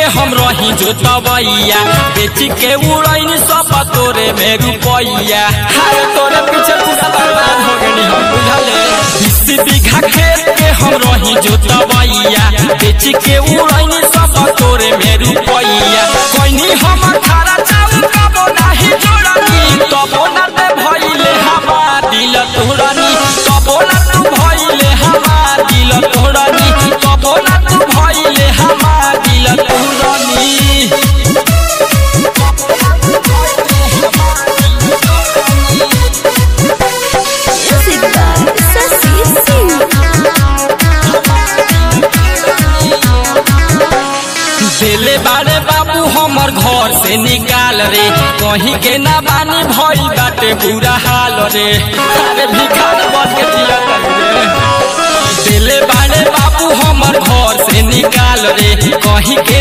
हम रही जोतवैया बेच के उड़ैनी सब तोरे में रुपैया हाय तोरे पीछे पूरा बर्बाद हो गई हम बुझले बीस बीघा खेत के हम रही जोतवैया बेच के उड़ैनी सब तोरे में रुपैया कोइनी हम खारा चाउर कबो नाही जोड़नी तबो ना ते भइले हमार दिल तोड़नी तबो ना तू भइले हमार दिल तोड़नी तबो ना तू भइले हमार दिल तोड़नी Music by Sasi Singh. देले बारे बाबू हमर घर से निकाल रे कहीं के ना बानी भई बाटे बुरा हाल रे अरे भिखार बन के जिया रे देले बारे बाबू हमर घर से निकाल रे कहीं के